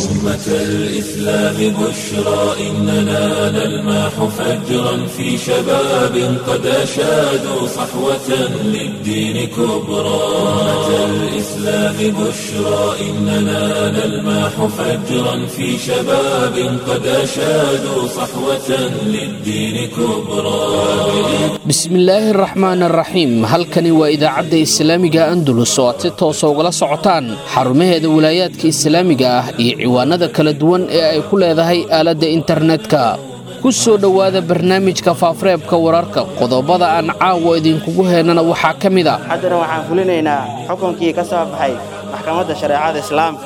أمة الإسلام بشرى إننا نلمح فجرا في شباب قد أشادوا صحوة للدين كبرى أمة الإسلام بشرى إننا نلمح فجرا في شباب قد أشادوا صحوة للدين كبرى bismillaahi araxmaan araxiim halkani waa idaacadda islaamiga andalus oo aad si toosa ugala socotaan xarumaheeda wilaayaadka islaamiga ah iyo ciwaanada kala duwan ee ay ku leedahay aaladda internetka ku soo dhowaada barnaamijka faafareebka wararka qodobada aan caawa idinkugu heennana waxaa ka mid a haddana waxaan fulinaynaa xukunkii ka soo baxay maxkamadda shareecada islaamka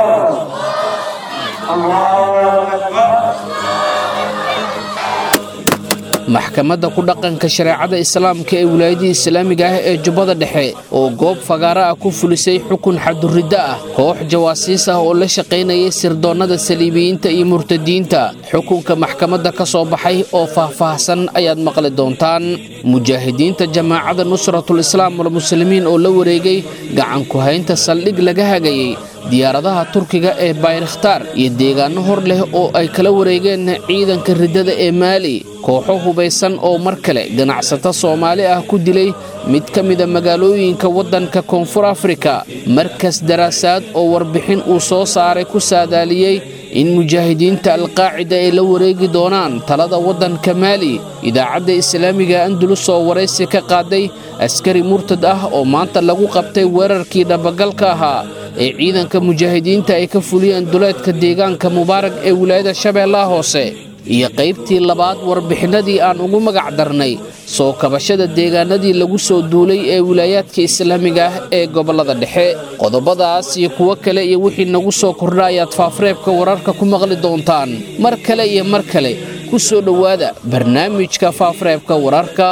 maxkamadda ku dhaqanka shareecada islaamka ee wilaayadii islaamiga ah ee jubbada dhexe oo goob fagaara ah ku fulisay xukun xaduriddo ah koox jawaasiis ah oo la shaqaynayay sirdoonnada saliibiyiinta iyo murtadiinta xukunka maxkamadda ka soo baxay oo faahfaahsan ayaad maqli doontaan mujaahidiinta jamaacadda nusratul islaam walmuslimiin oo la wareegay gacan ku haynta saldhig laga hagayey diyaaradaha turkiga ee bayrakhtaar iyo deegaanno hor leh oo ay kala wareegeen ciidanka riddada ee maali kooxo hubaysan oo mar kale ganacsato soomaali ah ku dilay mid ka mida magaalooyinka waddanka koonfur afrika markas daraasaad oo warbixin uu soo saaray ku saadaaliyey in mujaahidiinta alqaacida ay la wareegi doonaan talada waddanka maali idaacadda islaamiga andulus oo waraysi ka qaaday askari murtad ah oo maanta lagu qabtay weerarkii dhabagalka ahaa ee ciidanka mujaahidiinta ay ka fuliyeen duleedka deegaanka mubaarag ee wilaayada shabeellaha hoose iyo qaybtii labaad warbixinnadii aan ugu magac darnay soo kabashada deegaanadii lagu soo duulay ee wilaayaadka islaamiga ah ee gobollada dhexe qodobadaas iyo kuwo kale iyo wixii nagu soo kordha ayaad faafareebka wararka ku maqli doontaan mar kale iyo mar kale ku soo dhowaada barnaamijka faafareebka wararka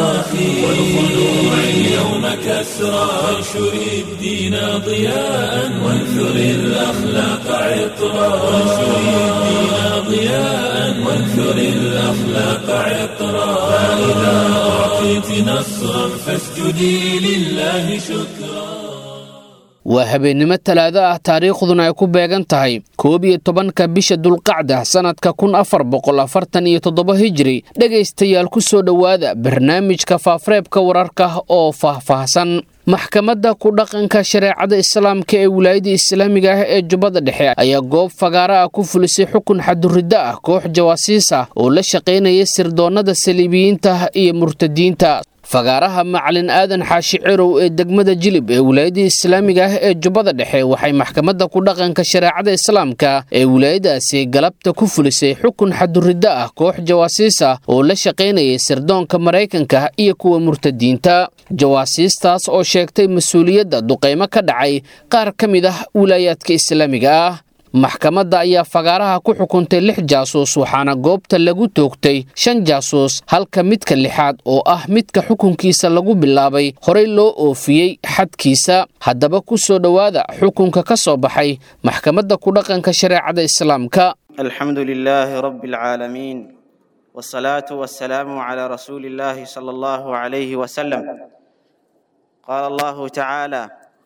اليوم كسرى وانشر الدين ضياء وانثر الأخلاق عطرا وانشر الدين ضياء وانثر الأخلاق عطرا فإذا أعطيت نصرا فاسجدي لله شكرا waa habeennimo talaado ah taariikhduna ay ku beegan tahay koob iyo tobanka bisha dulqacda sannadka kun afar boqol afartan iyo toddoba hijri dhegaystayaal ku soo dhowaada barnaamijka faafareebka wararka oo faahfaahsan maxkamadda ku dhaqanka shareecada islaamka ee wilaayada islaamiga ah ee jubbada dhexe ayaa goob fagaara ah ku fulisay xukun xaduriddo ah koox jawaasiis ah oo la shaqaynaya sirdoonnada saliibiyiinta iyo murtadiinta fagaaraha macalin aadan xaashi cirow ee degmada jilib ee wilaayadii islaamiga ah ee jubbada dhexe waxay maxkamadda ku dhaqanka shareecada islaamka ee wilaayadaasi galabta ku fulisay xukun xaduriddo ah koox jawaasiis ah oo la shaqaynayay sirdoonka maraykanka iyo kuwa murtadiinta jawaasiistaas oo sheegtay mas-uuliyadda duqaymo ka dhacay qaar ka mid ah wilaayaadka islaamiga ah maxkamadda ayaa fagaaraha ku xukuntay lix jaasuus waxaana goobta lagu toogtay shan jaasuus halka midka lixaad oo ah midka xukunkiisa lagu bilaabay horey loo oofiyey xadkiisa haddaba ku soo dhowaada xukunka ka soo baxay maxkamadda ku dhaqanka shareecada islaamka alxamdu lilaahi rabbi alcaalamiin wsalaatu wasalaamu calaa rasuuli illaahi sala allahu calayhi wasalam qaala allahu tacaala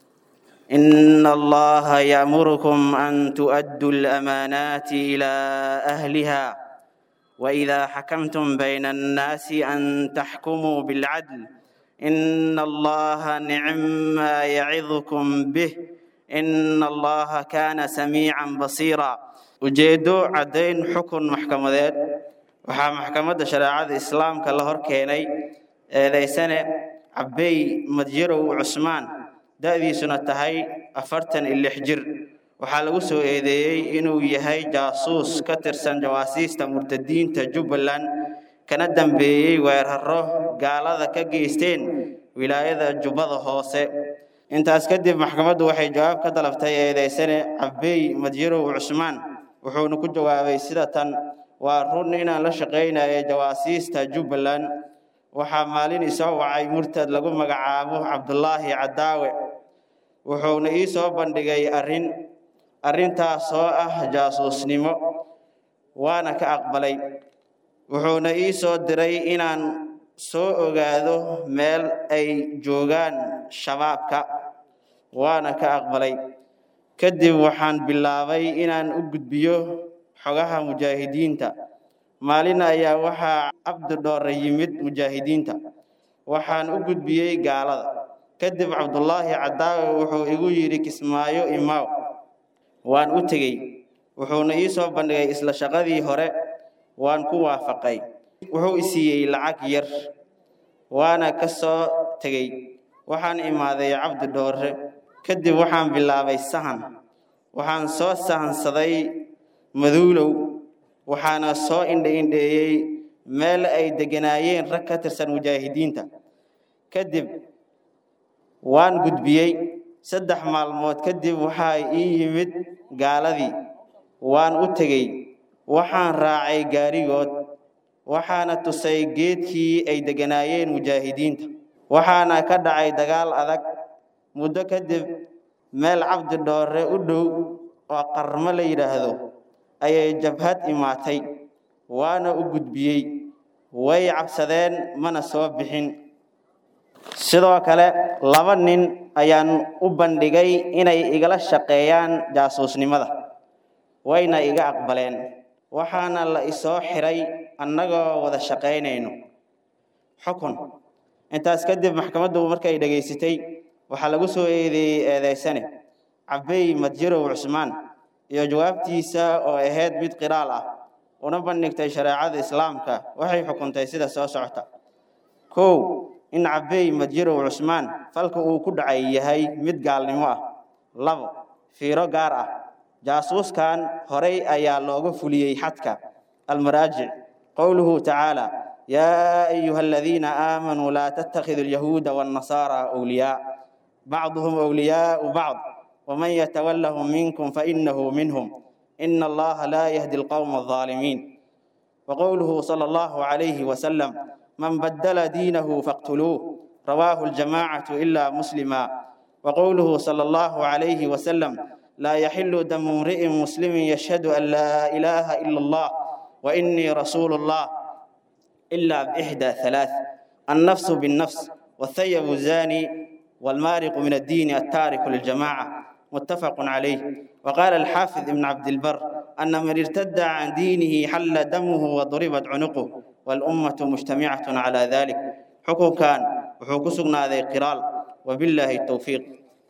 إن الله يأمركم أن تؤدوا الأمانات إلى أهلها وإذا حكمتم بين الناس أن تحكموا بالعدل إن الله نعم ما يعظكم به إن الله كان سميعا بصيرا ujeedo caddayn xukun maxkamadeed waxaa maxkamadda shareecada islaamka la hor keenay eedaysane cabey madyarow cusmaan da'diisuna tahay afartan iyo lix jir waxaa lagu soo eedeeyey inuu yahay jaasuus ka tirsan jawaasiista murtadiinta jubbaland kana dambeeyey weeraro gaalada ka geysteen wilaayada jubbada hoose intaas kadib maxkamaddu waxay jawaab ka dalabtay eedaysane cabey madyarow cusmaan wuxuuna ku jawaabay sida tan waa run inaan la shaqaynayo jawaasiista jubbaland waxaa maalin isoo wacay murtad lagu magacaabo cabdulaahi cadaawe wuxuuna ii soo bandhigay arrin arrintaasoo ah jaasuusnimo waana ka aqbalay wuxuuna ii soo diray inaan soo ogaado meel ay joogaan shabaabka waana ka aqbalay kadib waxaan bilaabay inaan u gudbiyo xogaha mujaahidiinta maalin ayaa waxaa cabdi dhoore yimid mujaahidiinta waxaan u gudbiyey gaalada kadib cabdullaahi cadaawe wuxuu igu yidhi kismaayo imaaw waan u tegey wuxuuna ii soo bandhigay isla shaqadii hore waan ku waafaqay wuxuu i siiyey lacag yar waana ka soo tegey waxaan imaaday cabdi dhoore kadib waxaan bilaabay sahan waxaan soo sahansaday maduulow waxaana soo indha-indheeyey meel ay degganaayeen rag ka tirsan mujaahidiinta kadib waan gudbiyey saddex maalmood kadib waxaa ii yimid gaaladii waan u tegey waxaan raacay gaarigood waxaana tusay geedkii ay degganaayeen mujaahidiinta waxaana ka dhacay dagaal adag muddo kadib meel cabdi dhoore u dhow oo qarmo la yidhaahdo ayay jabhad imaatay waana u gudbiyey way cabsadeen mana soo bixin sidoo kale laba nin ayaan u bandhigay inay igala shaqeeyaan jaasuusnimada wayna iga aqbaleen waxaana la isoo xiray annagoo wada shaqaynayno xukun intaas kadib maxkamaddu markay dhegaysatay waxaa lagu soo eedeeyey eedaysane cabey madjirow cusmaan iyo jawaabtiisa oo ahayd mid qiraal ah una bandhigtay shareecada islaamka waxay xukuntay sida soo socota kow in cabey madjirow cusmaan falka uu ku dhacay yahay mid gaalnimo ah labo fiiro gaar ah jaasuuskan horay ayaa looga fuliyey xadka almaraajic qowluhu tacaala yaa ayuha aladiina aamanuu laa tattakhidu alyahuuda waannasaara awliyaa bacduhum awliyaau bacd waman yatawallahum minkum fainahu minhum ina allaha laa yahdi alqowma alظaalimiin waqowluhu sala allahu calayhi wasalam man badala diinahu faqtuluuh rawaahu aljamaacatu ila muslima waqowluhu sala allahu calayhi wasalam laa yaxilu damu imri'in muslimin yashhadu an laa ilaaha ila allah wainii rasuulu allah ila bixda halaath annafsu binnafs والثيب الزاني والمارق من الدين التارك للجماعة متفق عليه وقال الحافظ ابن عبد البر أن من ارتد عن دينه حل دمه وضربت عنقه والأمة مجتمعة على ذلك حكم كان وحكم سقنا ذي قرال وبالله التوفيق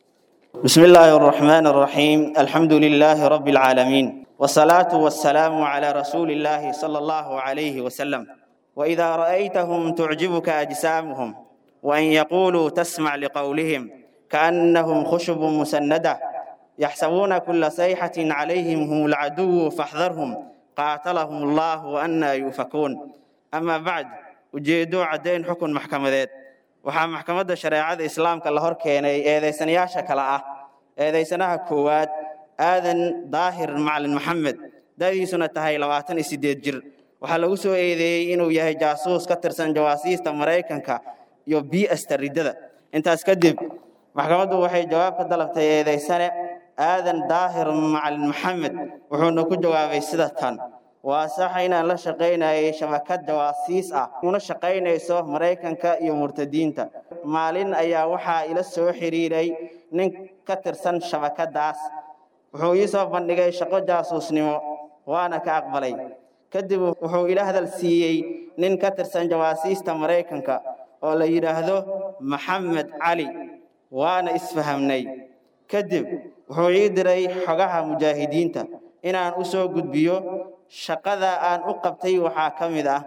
بسم الله الرحمن الرحيم الحمد لله رب العالمين والصلاة والسلام على رسول الله صلى الله عليه وسلم وإذا رأيتهم تعجبك أجسامهم وأن يقولوا تسمع لقولهم كأنهم خشب مسندة يحسبون كل صيحة عليهم هم العدو فاحذرهم قاتلهم الله وأنا يؤفكون أما بعد ujeedo caddayn xukun maxkamadeed waxaa maxkamadda shareecada islaamka la hor keenay eedaysanayaasha kale ah eedaysanaha koowaad aadan daahir macalin maxamed da'diisuna tahay labaatan iyo siddeed jir waxaa lagu soo eedeeyey inuu yahay jaasuus ka tirsan jawaasiista maraykanka iyo bi'asta riddada intaas kadib maxkamaddu waxay jawaab ka dalabtay eedaysane aadan daahir macalin maxamed wuxuuna ku jawaabay sida tan waa sax inaan la shaqaynayay shabakad jawaasiis ah una shaqaynayso maraykanka iyo murtadiinta maalin ayaa waxaa ila soo xiriiray nin ka tirsan shabakaddaas wuxuu ii soo bandhigay shaqo jaasuusnimo waana ka aqbalay kadib wuxuu ila hadal siiyey nin ka tirsan jawaasiista maraykanka oo la yidhaahdo maxamed cali waana isfahamnay kadib wuxuu ii diray xogaha mujaahidiinta inaan u soo gudbiyo shaqada aan u qabtay waxaa ka mid ah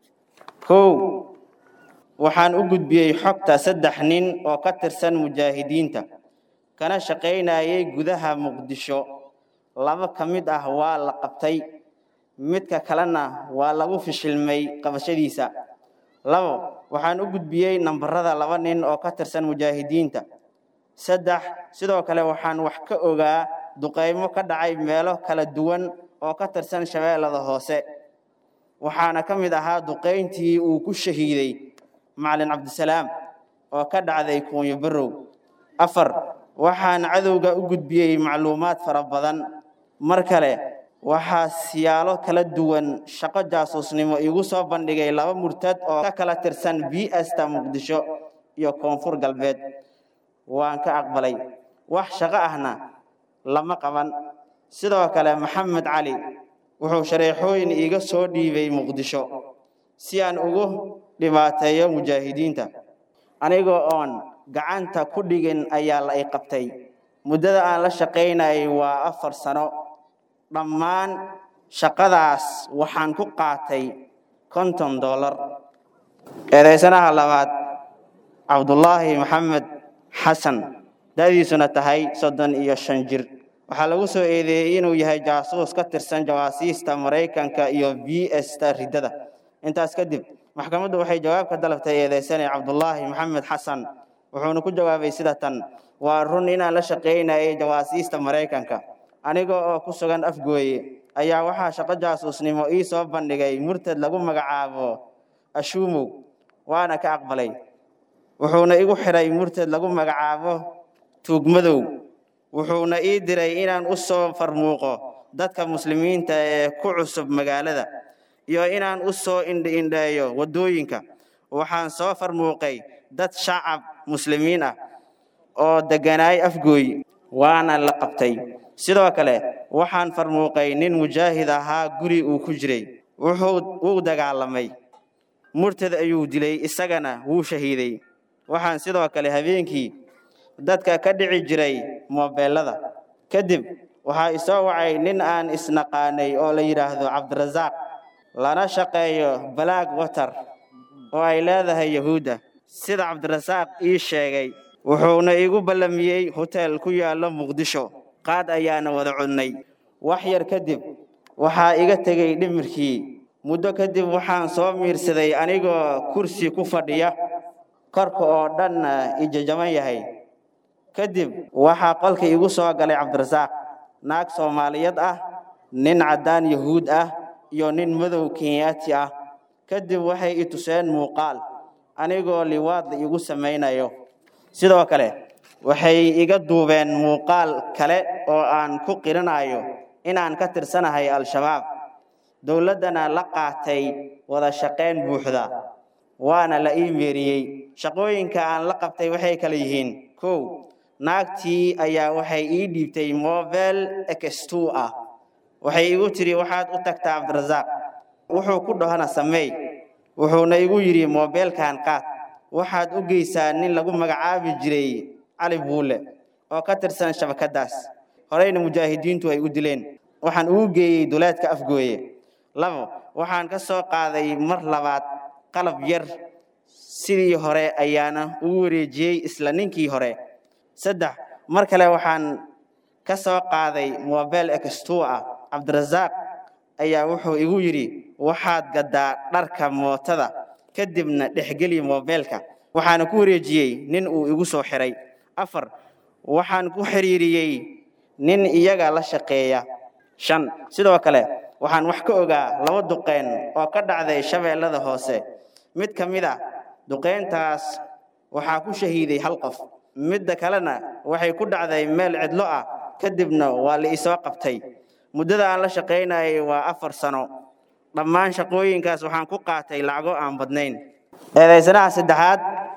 kow waxaan u gudbiyey xogta saddex nin oo ka tirsan mujaahidiinta kana shaqaynayay gudaha muqdisho laba ka mid ah waa la qabtay midka kalena waa lagu fishilmay qabashadiisa labo waxaan u gudbiyey nambarada laba nin oo ka tirsan mujaahidiinta saddex sidoo kale waxaan wax ka ogaa duqaymo ka dhacay meelo kala duwan oo ka tirsan shabeellada hoose waxaana ka mid ahaa duqayntii uu ku shahiiday macalin cabdisalaam oo ka dhacday kuunyo barow afar waxaan cadowga u gudbiyey macluumaad fara badan mar kale waxaa siyaalo kala duwan shaqo jaasuusnimo iigu soo bandhigay laba murtad oo ka kala tirsan bi'asta muqdisho iyo koonfur galbeed waan ka aqbalay wax shaqo ahna lama qaban sidoo kale maxamed cali wuxuu shareexooyin iiga soo dhiibay muqdisho si aan ugu dhibaateeyo mujaahidiinta anigoo oon gacanta ku dhigin ayaa la i qabtay muddada aan la shaqaynayay waa afar sano dhammaan shaqadaas waxaan ku qaatay konton dollar eedaysanaha labaad cabdullaahi maxamed xasan da'diisuna tahay soddon iyo shan jir waxaa lagu soo eedeeyey inuu yahay jaasuus ka tirsan jawaasiista maraykanka iyo b s ta riddada intaas kadib maxkamaddu waxay jawaab ka dalabtay eedaysane cabdullaahi maxamed xasan wuxuuna ku jawaabay sida tan waa run inaan la shaqaynayay jawaasiista maraykanka aniga oo ku sugan afgooye ayaa waxaa shaqo jaasuusnimo ii soo bandhigay murtad lagu magacaabo ashuumow waana ka aqbalay wuxuuna igu xidhay murtad lagu magacaabo tuugmadow wuxuuna ii diray inaan u soo farmuuqo dadka muslimiinta ee ku cusub magaalada iyo inaan u soo indhiindheeyo waddooyinka waxaan soo farmuuqay dad shacab muslimiin ah oo degganaay afgooy waana la qabtay sidoo kale waxaan farmuuqay nin mujaahid ahaa guri uu ku jiray wuxuu wuu dagaalamay murtad ayuu dilay isagana wuu shahiiday waxaan sidoo kale habeenkii dadka ka dhici jiray moobeelada kadib waxaa isoo wacay nin aan isnaqaanay oo la yidhaahdo cabdirasaaq lana shaqeeyo balaag water oo ay leedahay yahuudda sida cabdirasaaq ii sheegay wuxuuna igu ballamiyey hoteel ku yaallo muqdisho qaad ayaana wada cudnay wax yar kadib waxaa iga tegey dhimirkii muddo kadib waxaan soo miirsaday anigoo kursi ku fadhiya korka oo dhanna ijajaban yahay kadib waxaa qolka igu soo galay cabdirasaaq naag soomaaliyeed ah nin caddaan yahuud ah iyo nin madow kenyaati ah kadib waxay i tuseen muuqaal anigoo liwaad igu samaynayo sidoo kale waxay iga duubeen muuqaal kale oo aan ku qirinayo inaan ka tirsanahay al-shabaab dowladdana la qaatay wada shaqayn buuxda waana la ii meeriyey shaqooyinka aan la qabtay waxay kala yihiin kow naagtii ayaa waxay ii dhiibtay mobel x2 ah waxay igu tidhi waxaad u tagtaa cabdirasaaq wuxuu ku dhahona sameey wuxuuna igu yidhi mobeelkan qaad waxaad u geysaa nin lagu magacaabi jiray cali buule oo ka tirsan shabakaddaas horeyna mujaahidiintu ay u dileen waxaan ugu geeyey duleedka afgooye labo waxaan ka soo qaaday mar labaad qalab yar sidii hore ayaana ugu wareejiyey isla ninkii hore saddex mar kale waxaan ka soo qaaday mobel x2 ah cabdirasaaq ayaa wuxuu igu yidhi waxaad gaddaa dharka mootada kadibna dhexgeli mobeelka waxaana ku wareejiyey nin uu igu soo xiray afar waxaan ku xiriiriyey nin iyaga la shaqeeya shan sidoo kale waxaan wax ka ogaa laba duqeen oo ka dhacday shabeellada hoose mid ka mid a duqeyntaas waxaa ku shahiiday hal qof midda kalena waxay ku dhacday meel cidlo ah kadibna waa la isoo qabtay muddada aan la shaqaynayay waa afar sano dhammaan shaqooyinkaas waxaan ku qaatay lacago aan badnayn eedaysanaha saddexaad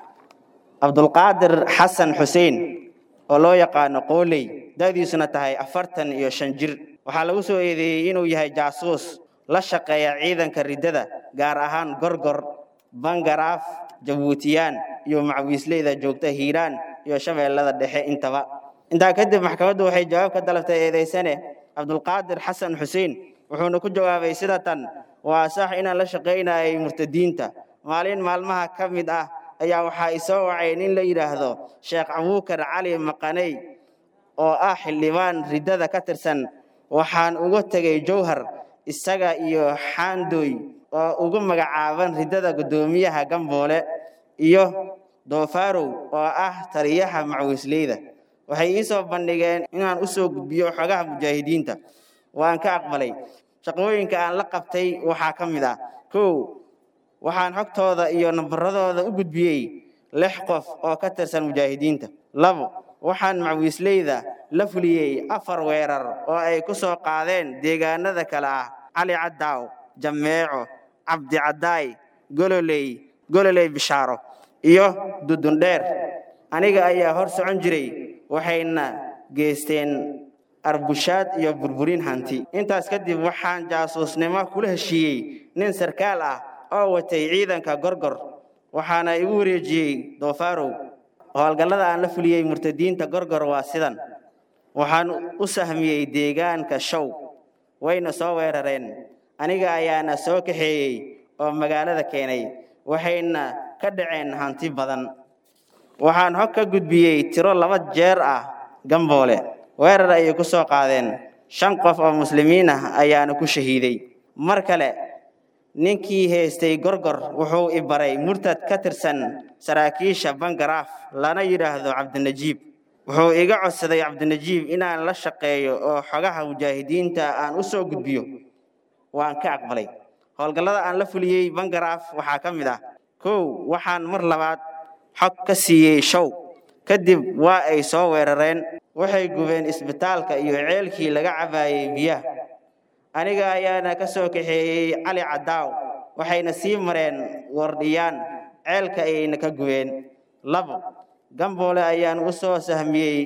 cabdulqaadir xasan xuseen oo loo yaqaano qooley da'diisuna tahay afartan iyo shan jir waxaa lagu soo eedeeyey inuu yahay jaasuus la shaqeeya ciidanka riddada gaar ahaan gorgor bangaraaf jabuutiyaan iyo macwiisleyda joogta hiiraan iyo shabeellada dhexe intaba intaa kadib maxkamaddu waxay jawaab ka dalabtay eedaysane cabdulqaadir xasan xuseen wuxuuna ku jawaabay sida tan waa sax inaan la shaqaynayay murtadiinta maalin maalmaha ka mid ah ayaa waxaa isoo wacay nin la yidhaahdo sheekh abuukar cali maqaney oo ah xildhibaan riddada ka tirsan waxaan uga tegey jowhar isaga iyo xaandoy oo ugu magacaaban riddada guddoomiyaha gamboole iyo doofarow oo ah taliyaha macwiisleyda waxay ii soo bandhigeen inaan u soo gudbiyo xogaha mujaahidiinta waan ka aqbalay shaqooyinka aan la qabtay waxaa ka mid ah kow waxaan xogtooda iyo nambaradooda u gudbiyey lix qof oo ka tirsan mujaahidiinta labo waxaan macwiisleyda la fuliyey afar weerar oo ay ku soo qaadeen deegaanada kale ah cali caddaaw jameeco cabdi caddaay gololey gololey bishaaro iyo dudundheer aniga ayaa hor socon jiray waxayna geysteen arbushaad iyo burburin hanti intaas kadib waxaan jaasuusnimo kula heshiiyey nin sarkaal ah oo watay ciidanka gorgor waxaana igu wareejiyey doofarow howlgallada aan la fuliyey murtadiinta gorgor waa sidan waxaan u sahmiyey deegaanka show wayna soo weerareen aniga ayaana soo kaxeeyey oo magaalada keenay waxayna ka dhaceen hanti badan waxaan hog ka gudbiyey tiro laba jeer ah gamboole weerar ayay ku soo qaadeen shan qof oo muslimiin ah ayaana ku shahiiday mar kale ninkii haystay gorgor wuxuu i baray murtad ka tirsan saraakiisha bangaraaf lana yidhaahdo cabdinajiib wuxuu iga codsaday cabdinajiib inaan la shaqeeyo oo xogaha mujaahidiinta aan u soo gudbiyo waan ka aqbalay howlgallada aan la fuliyey bangaraaf waxaa ka mid ah kow waxaan mar labaad xog ka siiyey show kadib waa ay soo weerareen waxay gubeen isbitaalka iyo ceelkii laga cabaayey biyaha aniga ayaana ka soo kaxeeyey cali cadaaw waxayna sii mareen wardhiyaan ceelka ayayna ka gubeen labo gamboole ayaan u soo sahmiyey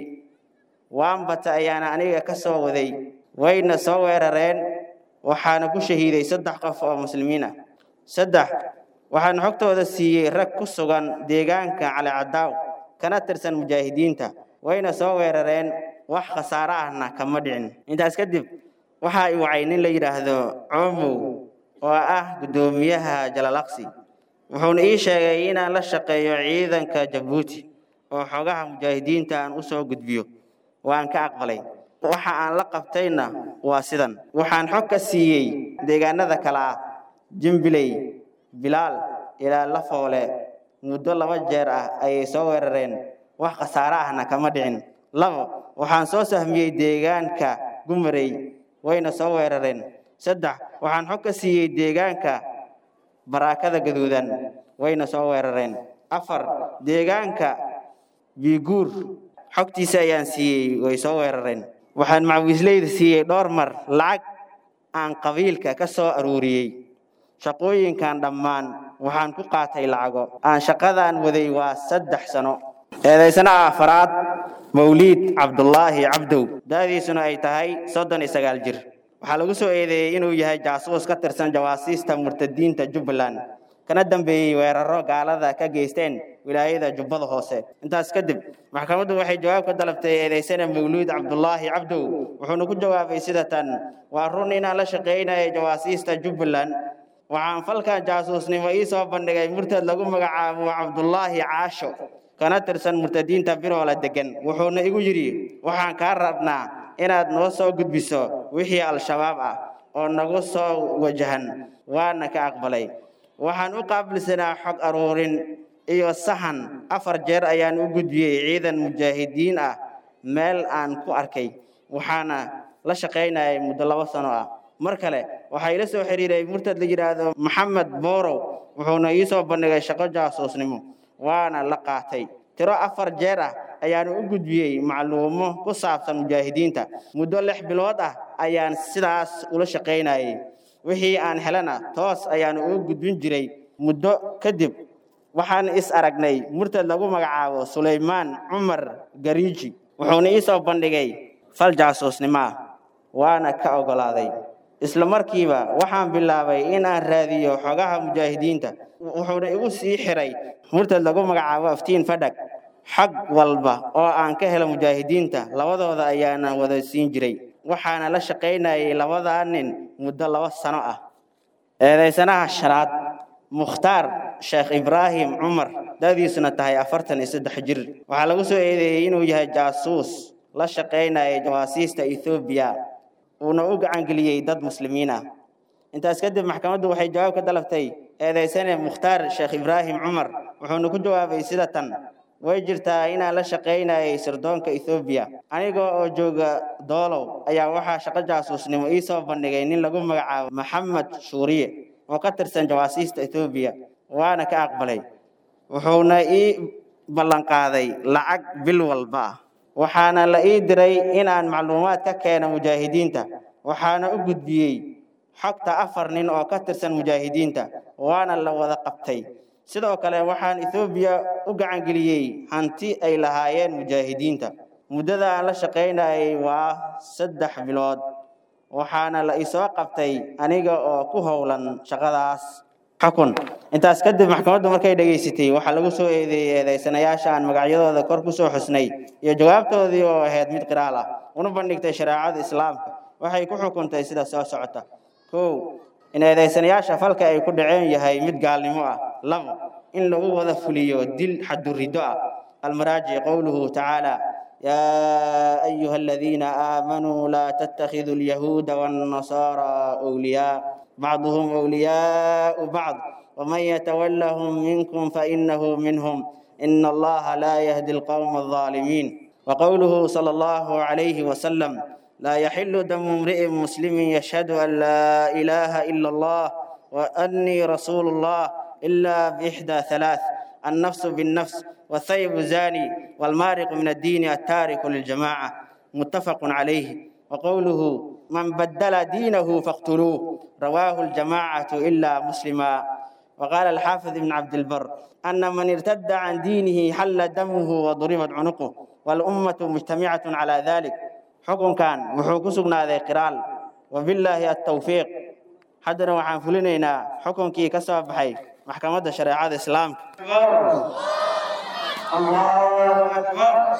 waambata ayaana aniga ka soo waday wayna soo weerareen waxaana ku shahiiday saddex qof oo muslimiin ah saddex waxaan xogtooda siiyey rag ku sugan deegaanka cali cadaaw kana tirsan mujaahidiinta wayna soo weerareen wax khasaare ahna kama dhicin intaas kadib waxaa i wacay nin la yidhaahdo coomow oo ah guddoomiyaha jalalaqsi wuxuuna ii sheegay inaan la shaqeeyo ciidanka jabuuti oo xogaha mujaahidiinta aan u soo gudbiyo waan ka aqbalay waxa aan la qabtayna waa sidan waxaan xog ka siiyey deegaanada kale ah jimbiley bilaal ilaa lafoole muddo laba jeer ah ayay soo weerareen wax khasaare ahna kama dhicin labo waxaan soo sahmiyey deegaanka gumarey wayna soo weerareen saddex waxaan xog ka siiyey deegaanka baraakada gaduudan wayna soo weerareen afar deegaanka biiguur xogtiisa ayaan siiyey way soo weerareen waxaan macwiisleyda siiyey dhowr mar lacag aan qabiilka ka soo aruuriyey shaqooyinkan dhammaan waxaan ku qaatay lacago aan shaqadaan waday waa saddex sano eedaysana afaraad mawliid cabdulaahi cabdow da'diisuna ay tahay soddon iyo sagaal jir waxaa lagu soo eedeeyey inuu yahay jaasuus ka tirsan jawaasiista murtadiinta jubbaland kana dambeeyey weeraro gaalada ka geysteen wilaayada jubbada hoose intaas kadib maxkamaddu waxay jawaab ka dalabtay eedaysana mawluud cabdulaahi cabdow wuxuuna ku jawaabay sida tan waa run inaan la shaqaynaya jawaasiista jubbaland waxaan falkan jaasuusnimo ii soo bandhigay murtad lagu magacaabo cabdulaahi caasho kana tirsan murtadiinta biroola degan wuxuuna igu yidhi waxaan kaa rabnaa inaad noo soo gudbiso wixii al-shabaab ah oo nagu soo wajahan waana ka aqbalay waxaan u qaabilsanaa xog aruurin iyo sahan afar jeer ayaan u gudbiyey ciidan mujaahidiin ah meel aan ku arkay waxaana la shaqaynayay muddo labo sano ah mar kale waxaa ila soo xidhiiray murtad la yidhaahdo maxamed boorow wuxuuna ii soo bandhigay shaqo jaasuusnimo waana la qaatay tiro afar jeer ah ayaanu u gudbiyey macluumo ku saabsan mujaahidiinta muddo lix bilood ah ayaan sidaas ula shaqaynayay wixii aan helana toos ayaanu ugu gudbin jiray muddo kadib waxaan is aragnay murtad lagu magacaabo sulaymaan cumar gariiji wuxuuna ii soo bandhigay fal jaasuusnimo ah waana ka oggolaaday isla markiiba waxaan bilaabay in aan raadiyo xogaha mujaahidiinta wuxuuna igu sii xiray murtad lagu magacaabo aftiin fadhag xag walba oo aan ka helo mujaahidiinta labadooda ayaana wada siin jiray waxaana la shaqaynayay labadaa nin muddo laba sano ah eedaysanaha shanaad mukhtaar sheekh ibraahim cumar da'diisuna tahay afartan iyo saddex jir waxaa lagu soo eedeeyey inuu yahay jaasuus la shaqaynaya jawaasiista ethoobiya uuna u gacangeliyey dad muslimiin ah intaas kadib maxkamaddu waxay jawaab ka dalabtay eedaysane mukhtaar sheekh ibraahim cumar wuxuuna ku jawaabay sida tan way jirtaa inaan la shaqaynayay sirdoonka ethoobiya aniga oo jooga doolow ayaa waxaa shaqo jaasuusnimo ii soo bandhigay nin lagu magacaabo maxamed shuuriye oo ka tirsan jawaasiista ethoobiya waana ka aqbalay wuxuuna ii ballanqaaday lacag bil walba ah waxaana la ii diray inaan macluumaad ka keeno mujaahidiinta waxaana u gudbiyey xogta afar nin oo ka tirsan mujaahidiinta waana la wada qabtay sidoo kale waxaan ethoobiya u gacangeliyey hanti ay lahaayeen mujaahidiinta muddada aan la shaqaynayay waa saddex bilood waxaana la isoo qabtay aniga oo ku howlan shaqadaas xukun intaas kadib maxkamaddu markay dhegaysatay waxaa lagu soo eedeeyey eedaysanayaasha aan magacyadooda kor ku soo xusnay iyo jawaabtoodii oo ahayd mid qiraal ah una bandhigtay shareecada islaamka waxay ku xukuntay sida soo socota kow in eedaysanayaasha falka ay ku dhaceen yahay mid gaalnimo ah labo in lagu wada fuliyo dil xadurido ah almaraajic qowluhu tacaala يا أيها الذين آمنوا لا تتخذوا اليهود والنصارى أولياء بعضهم أولياء بعض ومن يتولهم منكم فإنه منهم إن الله لا يهدي القوم الظالمين وقوله صلى الله عليه وسلم لا يحل دم امرئ مسلم يشهد أن لا إله إلا الله وأني رسول الله إلا بإحدى ثلاث النفس بالنفس والثيب زاني والمارق من الدين التارك للجماعة متفق عليه وقوله من بدل دينه فاقتلوه رواه الجماعة إلا مسلما وقال الحافظ ابن عبد البر أن من ارتد عن دينه حل دمه وضربت عنقه والأمة مجتمعة على ذلك حكم كان وحوكسنا ذي قرال وبالله التوفيق حدنا وحان فلنينا حكم كي كسب بحي محكمة شريعة الإسلام الله أكبر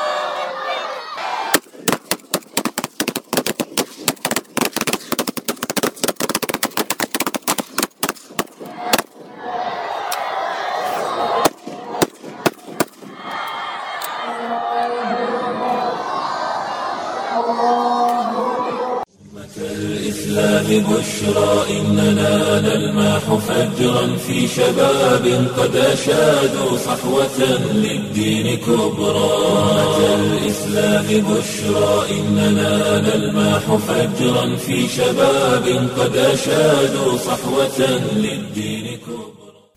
الإسلام بشرى إننا نلمح فجرا في شباب قد أشادوا صحوة للدين كبرى أمة الإسلام بشرى إننا نلمح فجرا في شباب قد أشادوا صحوة للدين كبرى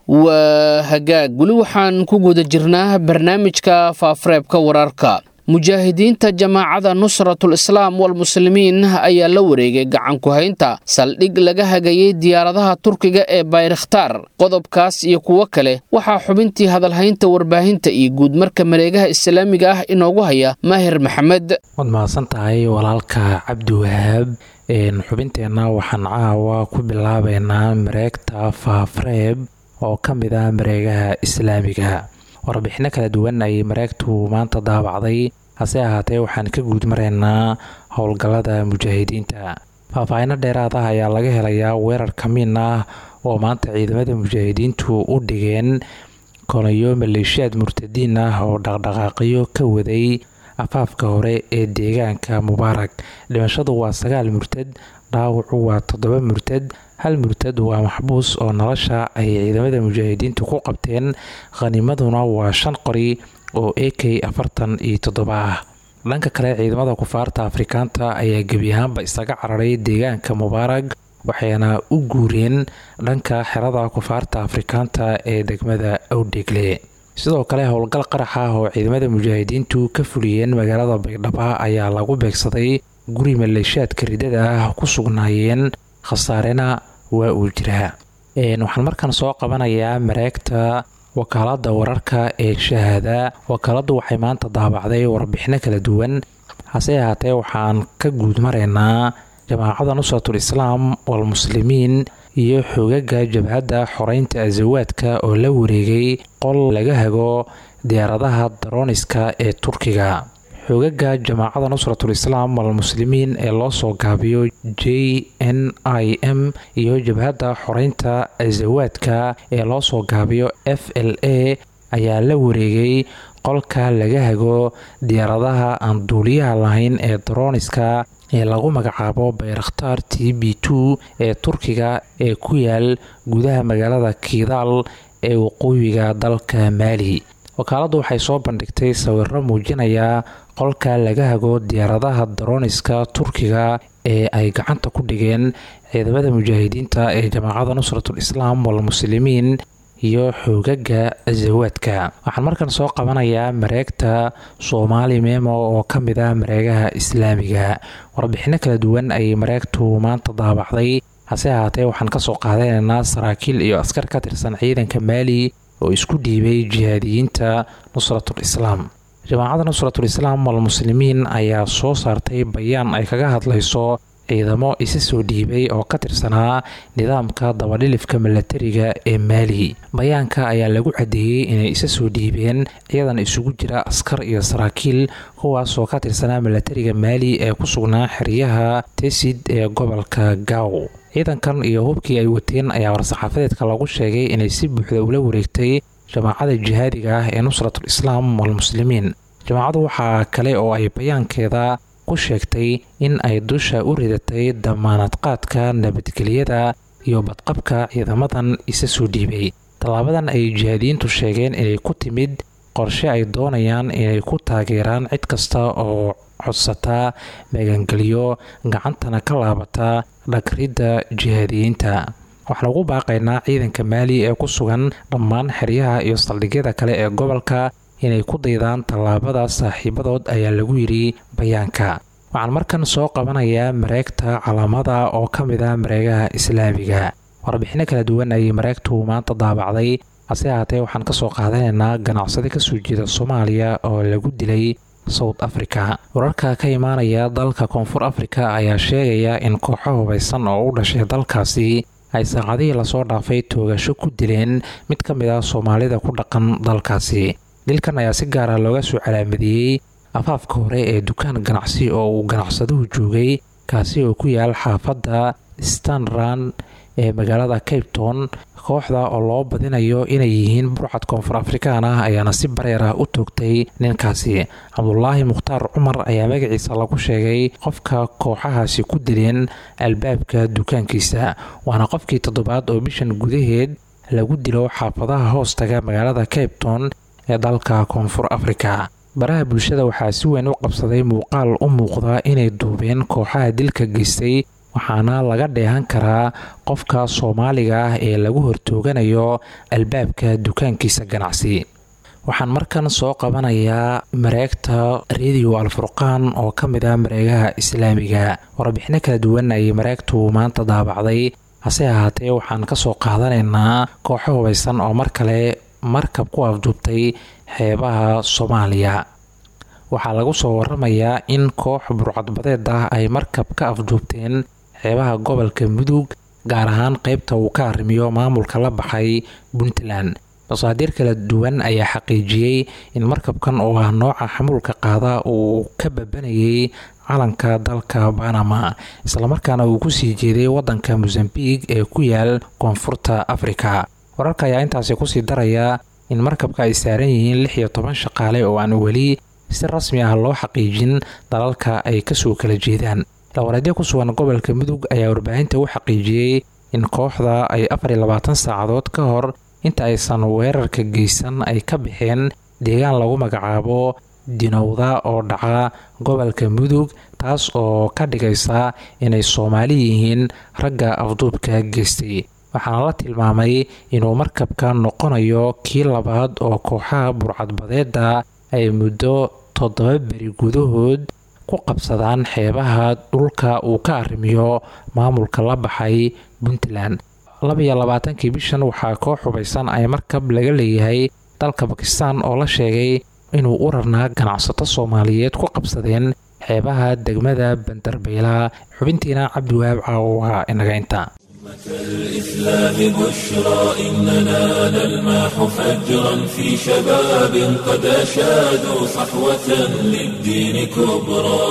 waa hagaag weli waxaan ku guda jirnaa barnaamijka faafareebka wararka mujaahidiinta jamaacada nusratul islaam walmuslimiin ayaa la wareegay gacanku haynta saldhig laga hagayey diyaaradaha turkiga ee bayrakhtaar qodobkaas iyo kuwo kale waxaa xubintii hadalhaynta warbaahinta iyo guudmarka mareegaha islaamiga ah inoogu haya maahir maxamed waad mahadsan tahay walaalka cabdi wahaab xubinteenna waxaan caawa ku bilaabaynaa mareegta faafreeb oo ka mid ah mareegaha islaamiga warbixino kala duwan ayay mareegtu maanta daabacday hase ahaatee waxaan ka guud maraynaa howlgallada mujaahidiinta faahfaahino dheeraad ah ayaa laga helayaa weerar kamiin ah oo maanta ciidamada mujaahidiintu u dhigeen kolayo maleeshiyaad murtadiin ah oo dhaqdhaqaaqyo ka waday afaafka hore ee deegaanka mubaarak dhimashadu waa sagaal murtad dhaawacu waa toddoba murtad hal murtad waa maxbuus oo nolosha ay ciidamada mujaahidiintu ku qabteen khanimaduna waa shan qori oo a k afartan iyo toddoba ah dhanka kale ciidamada kufaarta afrikaanta ayaa gebi ahaanba isaga cararay deegaanka mubaarag waxayna u guureen dhanka xerada kufaarta afrikaanta ee degmada awdhegle sidoo kale howlgal qarax ah oo ciidamada mujaahidiintu ka fuliyeen magaalada baydhaba ayaa lagu beegsaday guri maleeshiyaadka ridada ah ku sugnaayeen khasaarena waa uu jiraa waxaan markaan soo qabanayaa mareegta wakaalada wararka ee shahaada wakaaladu waxay maanta daabacday warbixino kala duwan hase ahaatee waxaan ka guud maraynaa jamaacada nusratul islaam walmuslimiin iyo xogaga jabhadda xoreynta asawaadka oo la wareegay qol laga hago diyaaradaha darooniska ee turkiga xogaga jamaacada nusratul islaam walmuslimiin ee loo soo gaabiyo j n i m iyo jabhadda xoreynta asawaadka ee loo soo gaabiyo f l a ayaa la wareegay qolka laga hago diyaaradaha aan duuliyaha lahayn ee darooniska ee lagu magacaabo bayrakhtaar t b two ee turkiga ee ku yaal gudaha magaalada kiidaal ee waqooyiga dalka maali wakaaladdu waxay soo bandhigtay sawiro muujinaya qolka laga hago diyaaradaha darooniska turkiga ee ay gacanta ku dhigeen ciidamada mujaahidiinta ee jamaacada nusratul islaam walmuslimiin iyo xoogaga asawaadka waxaan markan soo qabanayaa mareegta soomaali memo oo ka mid ah mareegaha islaamiga warbixino kala duwan ayay mareegtu maanta daabacday hase ahaatee waxaan kasoo qaadanaynaa saraakiil iyo askar ka tirsan ciidanka maali oo isku dhiibay jihaadiyiinta nusratul islaam jamaacadda nusratul islaam walmuslimiin ayaa soo saartay bayaan ay kaga hadlayso ciidamo isa soo dhiibay oo ka tirsanaa nidaamka dabadhilifka milatariga ee maali bayaanka ayaa lagu caddeeyey inay isa soo dhiibeen ciidan isugu jira askar iyo saraakiil kuwaasoo ka tirsanaa milatariga maali ee ku sugnaa xeryaha tesid ee gobolka gaaw ciidankan iyo hubkii ay wateen ayaa war-saxaafadeedka lagu sheegay inay si buuxda ula wareegtay jamaacada jihaadiga ah ee nusratul islaam walmuslimiin jamaacadu waxaa kale oo ay bayaankeeda ku sheegtay in ay dusha u ridatay damaanad qaadka nabadgelyada iyo badqabka ciidamadan isa soo dhiibay tallaabadan ay jihaadiyiintu sheegeen inay ku timid qorshe ay doonayaan inay ku taageeraan cid kasta oo codsata magangelyo gacantana ka laabata dhagridda jihaadiyiinta waxaan ugu baaqaynaa ciidanka maali ee ku sugan dhammaan xeryaha iyo saldhigyada kale ee gobolka inay ku daydaan tallaabada saaxiibadood ayaa lagu yidhi bayaanka waxaan markan soo qabanayaa mareegta calaamada oo ka mid ah mareegaha islaamiga warbixino kala duwan ayay mareegtu maanta daabacday hase ahaatee waxaan ka soo qaadanaynaa ganacsade kasoo jeeda soomaaliya oo lagu dilay south africa wararka ka imaanaya dalka koonfur afrika ayaa sheegaya in kooxo hubaysan oo u dhashay dalkaasi ay saacadihii lasoo dhaafay toogasho ku dileen mid ka mid ah soomaalida ku dhaqan dalkaasi dilkan ayaa si gaara looga soo calaamadiyey afaafka hore ee dukaan ganacsi oo uu ganacsaduhu joogay kaasi oo ku yaal xaafadda stanran ee magaalada cape town kooxda oo loo badinayo inay yihiin burcad koonfur afrikaan ah ayaana si bareer ah u toogtay ninkaasi cabdulaahi mukhtaar cumar ayaa magaciisa lagu sheegay qofka kooxahaasi ku dileen albaabka dukaankiisa waana qofkii toddobaad oo bishan gudaheed lagu dilo xaafadaha hoostaga magaalada cape town ee dalka koonfur afrika baraha bulshada waxaa si weyn u qabsaday muuqaal u muuqda inay duubeen kooxaha dilka geystay waxaana laga dheehan karaa qofka soomaaliga ah ee lagu hortooganayo albaabka dukaankiisa ganacsi waxaan markan soo qabanayaa mareegta radio alfurqaan oo ka mid ah mareegaha islaamiga warbixino kala duwan ayay mareegtu maanta daabacday hase ahaatee waxaan kasoo qaadanaynaa kooxo hubaysan oo mar kale markab ku afduubtay xeebaha soomaaliya waxaa lagu soo waramayaa in koox burcadbadeed ah ay markab ka afduubteen xeebaha gobolka mudug gaar ahaan qeybta uu ka arrimiyo maamulka la baxay puntland masaadiir kala duwan ayaa xaqiijiyey in markabkan oo ah nooca xamuulka qaada uu ka babanayay calanka dalka banama islamarkaana uu kusii jeeday wadanka mosambiq ee ku yaal koonfurta afrika wararka ayaa intaasi kusii daraya in markabka ay saaran yihiin lix iyo toban shaqaale oo aan weli si rasmi ah loo xaqiijin dalalka ay kasoo kala jeedaan lawareedyo ku sugan gobolka mudug ayaa warbaahinta u xaqiijiyey in kooxda ay afar iyo labaatan saacadood ka hor inta aysan weerarka geysan ay ka baxeen deegaan lagu magacaabo dinowda oo dhaca gobolka mudug taas oo ka dhigaysa inay soomaali yihiin ragga afduubka geystay waxaana la tilmaamay inuu markabka noqonayo kii labaad oo kooxaha burcadbadeeda ay muddo toddoba beri gudahood ku qabsadaan xeebaha dhulka uu ka arrimiyo maamulka la baxay puntland labaiyo labaatankii bishan waxaa koox hubaysan ay markab laga leeyahay dalka bakistan oo la sheegay inuu u rarnaa ganacsato soomaaliyeed ku qabsadeen xeebaha degmada bandarbayla xubintiina cabdiwahaab caawa inaga inta الإسلام بشرى إننا نلمح فجرا في شباب قد أشادوا صحوة للدين كبرى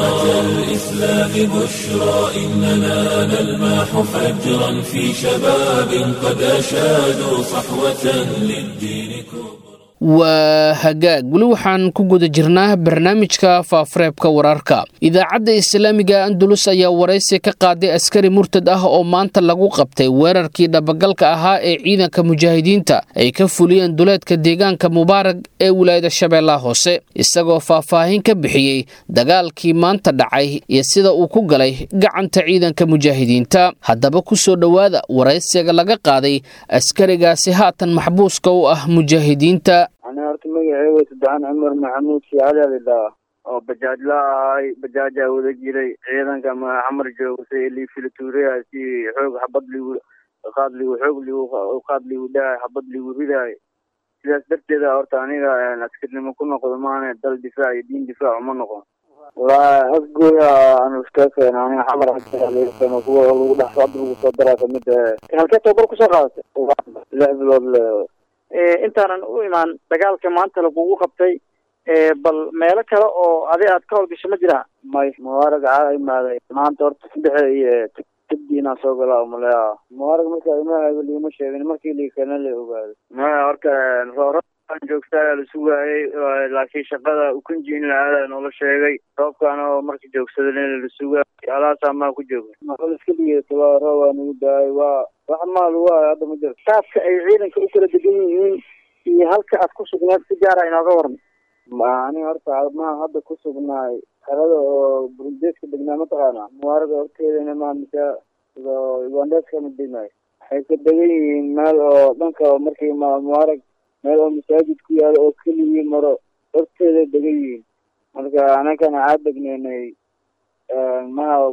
الإسلام بشرى إننا نلمح فجرا في شباب قد أشادوا صحوة للدين كبرى waa hagaag weli waxaan ku guda jirnaa barnaamijka faafareebka wararka idaacadda islaamiga andulus ayaa waraysi ka qaaday askari murtad ah oo maanta lagu qabtay weerarkii dhabagalka ahaa ee ciidanka mujaahidiinta ay ka fuliyeen duleedka deegaanka mubaarag ee wilaayada shabeellaha hoose isagoo faahfaahin ka bixiyey dagaalkii maanta dhacay iyo sida uu ku galay gacanta ciidanka mujaahidiinta haddaba ku soo dhowaada waraysiga laga qaaday askarigaasi haatan maxbuuska u ah mujaahidiinta ani horta magaceyga saddexan cumar maxamuud shiicali alidhaa oo bajaajla ahay bajaajaa wada jiray ciidanka xamar joogsa ilii filituuriyaha si xoog xabad ligu qaad ligu xoog ligu qaad ligu dhahay xabad ligu ridaay si sidaas darteeda horta aniga askarnimo ku noqdo maana dal difaac iyo diin difaac uma noqon walaa afgooya aan iska keena aniga xamar kuwa lagu dhex hadda lagu soo daraa kamid halkee tababar kusoo qaadatay lix bilood le intaanan u imaan dagaalka maanta lagugu qabtay bal meelo kale oo adi aad ka howlgasho ma jiraa may mubaarag caa imaaday maanta horta saddexe iyo kadib inaan soo galaa umaleya mubaarag marka imaahayo liima sheegin markii liikana la ogaaday maya horta rooraan joogtaa la sugaayay laakiin shaqada ukunji in la aada noola sheegay roobkaana oo marka joogsadana la sugaayay alaasaa maa ku jooga maqal iska dhigeeto waa roob waa nagu daayay waa wax maa lagu hayo hadda ma jiro saafka ay ciidanka u kala degan yihiin iyo halka aad ku sugneed si gaara inooga waran aniga horta maa hadda ku sugnaay xerada oo burundeeska degnaa mataqaana mubaaraga horteedana maa mise ugandeeska ma degnaay waxay ka degan yihiin meel oo dhanka markii ma mubaarag meel oo masaajid ku yaalo oo keligii maro horteeda degan yihiin marka anagana aa degneynay maha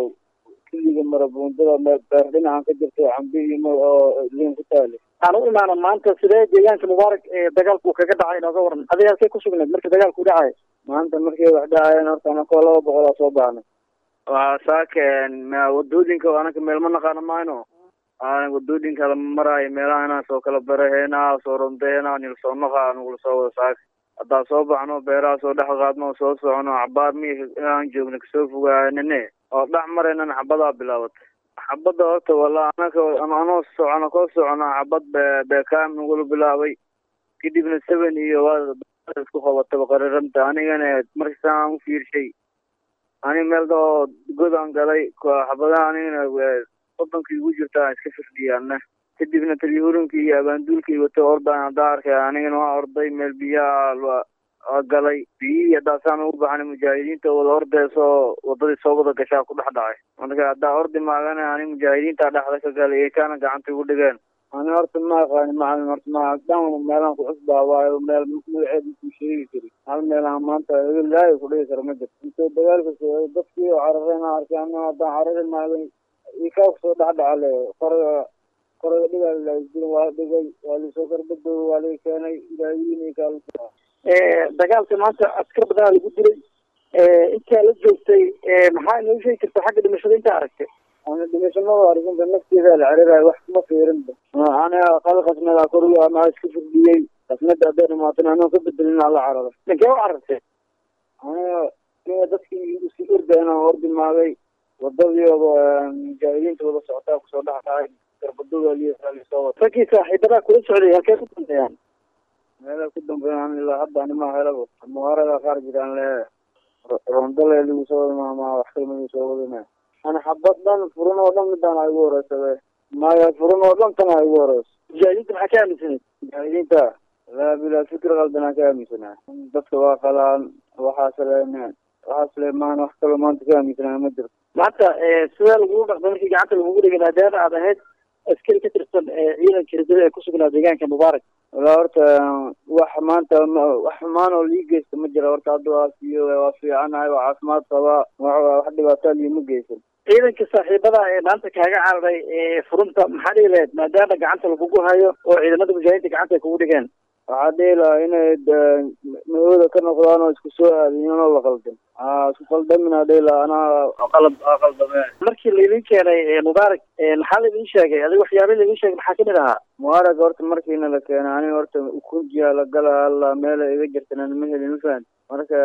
keliga maro buundada beer dhinacan ka jirto cambi iyo mar oo liin ku taale aan u imaana maanta sidee deegaanka mubaarak ee dagaalku kaga dhacay inooga waran adiga halkee ku sugneed markii dagaalku dhacay maanta markay wax dhacayeen horta anakoo laba boqol aa soo baxnay waa saakeen wadooyinka anaka meel ma naqaano mayno wadooyinka lama maraayo meelaha inaan soo kala baraheena soo rondeena nil soo naqa anugula soo wada saaka haddaan soo baxno beeraha soo dhex qaadno soo socono cabaar mi aan joogna kasoo fogaanine oo dhex maraynan xabadaa bilaabatay xabadda horta wala anaka anoo socono koo socono xabad be beekaam nagula bilaabay kadibna seven iyo waa isku qabataba qararamta anigana markasaan u fiirshay ani meel oo godaan galay xabadaha anigana wadankii ugu jirta iska firdhiyaana kadibna talyahurinki iyo abaanduulkii wato ordaan haddaa arkay anigana waa orday meel biyaha galay biyihii haddaasaan ugu baxnay mujaahidiinta wada ordeysoo wadadii soo wada gashaa ku dhex dhacay marka haddaa ordi maagana ani mujaahidiinta dhexda ka galay ee kaana gacanta igu dhigeen ani horta ma aqaani macalin horta ma dhan meelaan ku cusbaa waayo meel magaceed makuu sheegi kari hal meelaan maanta ilaahay ku dhigi kara ma jirto intoo dagaalka socday dadkii oo carareen arkay ana haddaan carari maagay ikaa kusoo dhex dhacale qoraga qoraga dhigaa laaijirin waa dhigay waa lisoo karbadooga waa laga keenay ilaahiin ikaa dagaalka maanta askar badanaa lagu dilay intaa la joogtay maxaa inoo sheegi karta xagga dhimashada intaa aragtay ana dhimashamada arkinta nafteeda la cerirayo wax kuma fiirinba aniga qal qasnada koruga anaa iska firdhiyey qasnada hadday dhamaatana anoo ka bedelin ala cararo dhankee u carartay aniga aniga dadkii iska orda inaan ordi maagay wadadii mujaahidiinta wada socotaa kusoo dhex dhacay garbadooda lisoo wata raggii saaxiibadaa kula socday halkee ku dambeeyaan meela ku dambeeyaan ilaa hadda anima helaba mubaarada qaar jiraan le rondale lagu soo wada wax kalma lagu soo wadana ana xabad dhan furin oo dhan midaan ay ugu horeysabe maya furin oo dhan tan ay ugu horeyso mujaahidiinta maxaa ka aaminsanay mujaahidiinta laa bilaa fikir qaldanaa ka aaminsanaa dadka waa qalaan waxaas le waxaas le maan wax kaloo maanta ka aaminsanaa ma jirto maanta sidee lagugu dhaqday markii gacanta lagugu dhigay maadaama aad ahayd askari ka tirsan ciidanka ridada ee ku sugnaa deegaanka mubaarak walaa horta wax maanta wax xumaan oo lii geysta ma jira horta hadda waa fiyo waa fiicanahay waa caafimaad qabaa wax dhibaataa liima geysan ciidanka saaxiibada ee maanta kaaga cararay furunta maxaa dhihi lahayd maadaama gacanta lagugu hayo oo ciidamada mujaahidiinta gacanta ay kugu dhigeen waxaa dhihi lahaa inay nabada ka noqdaan oo isku soo aadiyin oo la qaldan isku qaldamin aa dhihi lahaa anaa qalad aa qaldame markii laidin keenay mubaarak maxaa laidin sheegay adiga waxyaaba laidin sheegay maxaa kamid ahaa mubaarak horta markiina la keenay aniga horta ukunjiya la gala alla meela iga jirtana ma helin mafahant marka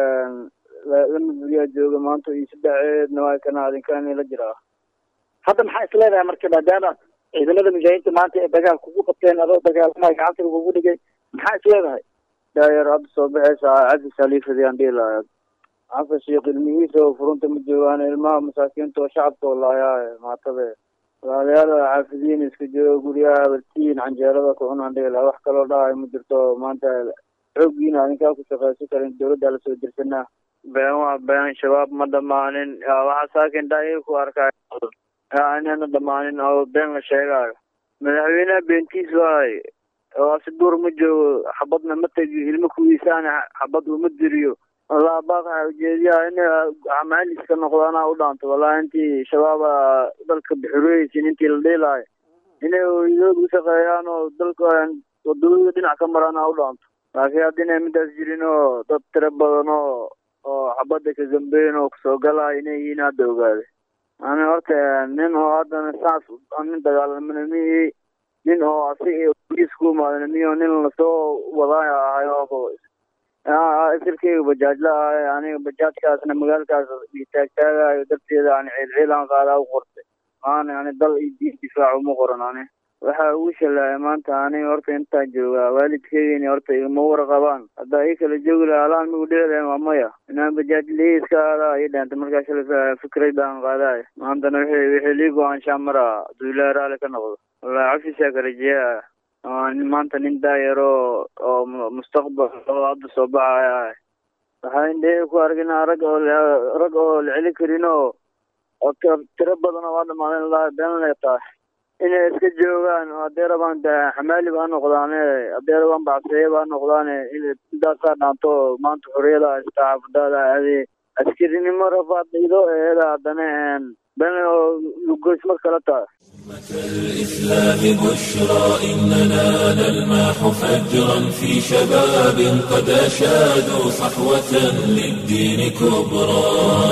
lama buriyaa jooga maanta iyo saddexeedna waa kana adinkaan la jiraa hadda maxaa isleedahay marka maadaama ciidamada mujaahidiinta maanta ee dagaal kugu qabteen adoo dagaalamaha gacanta lagugu dhigay maxaa isleedahay daayar hadda soo baxaysa cafis haliifadi aan dhihi lahaa cafis iyo ilmihiisa oo furunta ma joogaan ilmaha masaakiinta oo shacabka oo laayaa maatabe walaalayaal caafidiin iska jooga guryaha abartiin canjeerada ku cunaan dhihi lahaa wax kaloo dhahayo ma jirto maanta xooggiina adinkaa ku shaqaysan karin dawladda lasoo dirsanaa been waa been shabaab ma dhamaanin waxaa saakin dhaa ku arkaa inana dhamaanin oo been la sheegaayo madaxweyneha beentiis waay oo si duur ma joogo xabadna ma tegi ilmo kuwiisaana xabad uma diriyo walaa baaqaa ujeediyaa in amaaliska noqdo anaa u dhaanto wallahi intii shabaaba dalka bixureysin intii la dhiilaayo inay hooyadood u shaqeeyaan oo dalka wadooyinka dhinac ka marana u dhaanto laakiin haddina midaas jirin oo dad tiro badan oo oo xabadda ka gambeyn oo kusoo galaya inay yihiin hadda ogaade ani horta nin oo haddana saas nin dagaalamana mihi nin oo asiga boliis ku imaadana miyo nin lasoo wadaaya ahay oo isirkeyga bajaajla ahay aniga bajaajkaasna magaalkaas taagtaagayo darteeda ani ciilciilaan qaadaa u qortay maana ani dal iyo diin difaac uma qoran ani waxaa ugu shalaaya maanta aniga horta intaa joogaa waalidkeygani horta igama warqabaan haddaa ii kala joogi lahaa alaan migu dhici lahayn waa maya inaan bajaajlii iska aadaa ii dhaantay markaa shalay fikrad baan qaadaay maantana wixii wixii lii go-aanshaa maraa hadduu ilaahi raalli ka noqdo wallahi cafisaa ka rajeeyaa maanta nin daayaro oo mustaqbal oo hadda soo baxaya ah waxaa indhahey ku arginaa rag oo rag oo la celi karin oo oo tiro badan oo waa dhamaadeen laha been lay tahay inay iska joogaan oo haddee rabaan xamaali baa noqdaane haddee rabaan bacseeye baa noqdaane intaasaa dhaanto maanta xorriyada haystaa xaafadaada aadee askarinimo rafaad idoo eeda haddana been oo lugoysma kala tahay الإسلام بشرى إننا نلمح فجرا في شباب قد أشادوا صحوة للدين كبرى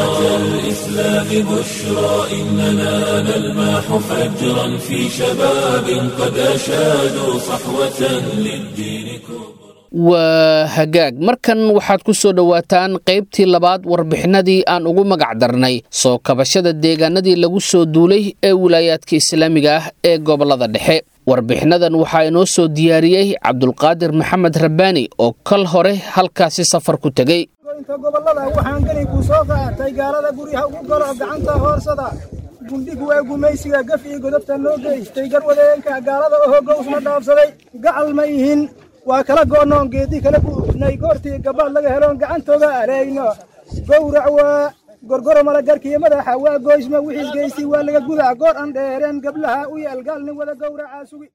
الإسلام بشرى إننا نلمح فجرا في شباب قد أشادوا صحوة للدين كبرى waa hagaag markan waxaad ku soo dhowaataan qaybtii labaad warbixinadii aan ugu magac darnay soo kabashada deegaanadii lagu soo duulay ee wilaayaadka islaamiga ah ee gobollada dhexe warbixinadan waxaa inoo soo diyaariyey cabdulqaadir maxamed rabbaani oo kal hore halkaasi safar ku tegey inta gobollada waxaan geli kuu soo qaatay gaalada guryaha ugu galo gacanta hoorsada gundhig waa gumaysiga gaf iyo godobta noo geystay garwadeenka gaalada oo hogowsna dhaafsaday gacal ma yihin waa kala go'noon geedi kala buufnay goortii gabbaad laga heloon gacantooda alayno gowrac waa gorgoro malagarkiyo madaxa waa goysma wixiis geystay waa laga gudaa goor aan dheereen gablaha u yaal gaalnin wada gowracaa sugi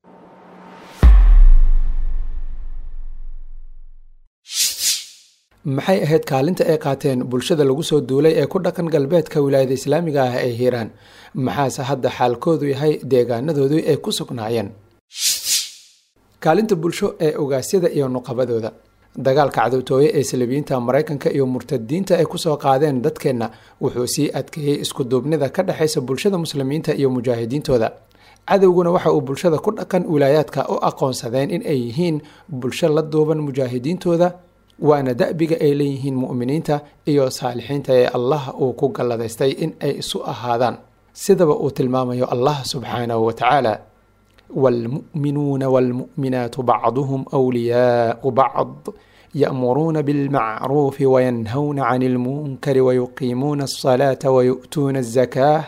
maxay ahayd kaalinta ay qaateen bulshada lagu soo duulay ee ku dhaqan galbeedka wilaayada islaamiga ah ee hiiraan maxaase hadda xaalkoodu yahay deegaanadoodu ay ku sugnaayeen kaalinta bulsho ee ogaasyada iyo nuqabadooda dagaalka cadowtooye ee salabiyiinta maraykanka iyo murtadiinta ay kusoo qaadeen dadkeenna wuxuu sii adkeeyey iskuduubnida ka dhexaysa bulshada muslimiinta iyo mujaahidiintooda cadowguna waxa uu bulshada ku dhaqan wilaayaadka u aqoonsadeen in ay yihiin bulsho la duuban mujaahidiintooda waana da'biga ay leeyihiin mu'miniinta iyo saalixiinta ee allah uu ku galladaystay in ay isu ahaadaan sidaba uu tilmaamayo allah subxaanahu wa tacaala والمؤمنون والمؤمنات بعضهم أولياء بعض يأمرون بالمعروف وينهون عن المنكر ويقيمون الصلاة ويؤتون الزكاة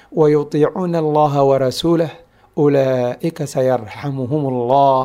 ويطيعون الله ورسوله أولئك سيرحمهم الله